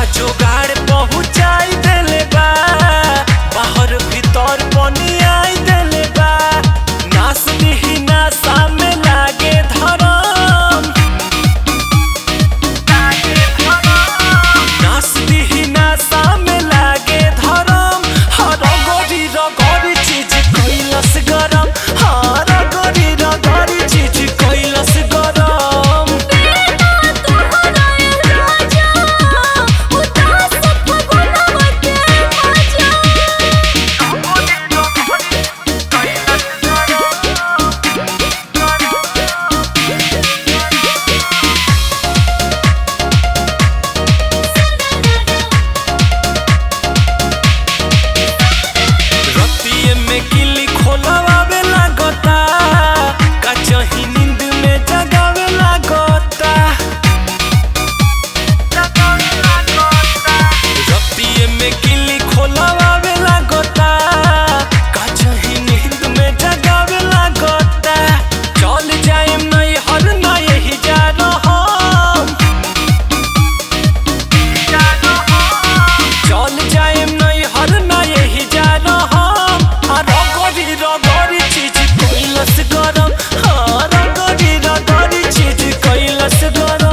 जोगाड़ पहुँचाई देले बा बाहर भीतर पनियाई देले बा नास दिही नासा में लागे धरम नास दिही नासा में लागे धरम हर गोरी रगरी चीज कैलस गरम हर गोरी रगरी चीज कैलस गरम रतिये में किली खोलवावे लागता का चही नींद में जगावे लागता रतिये में किली खोलवावे लागता का चही नींद में जगावे लागता चल जाएम नहीं हर ना यही जा रहम चल जाएम नहीं हर ना यही जा रहम आ रगड़ी रगड़ी चीज कैलस गरम हाँ रगड़ी रगड़ी चीज कैलस गरम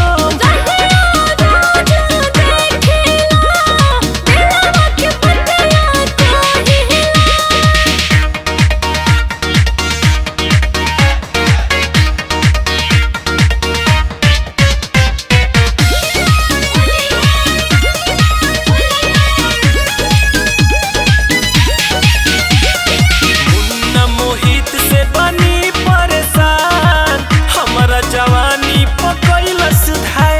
मुन्ना मोहित से बनी परेशान हमारा जवानी पकैलस धार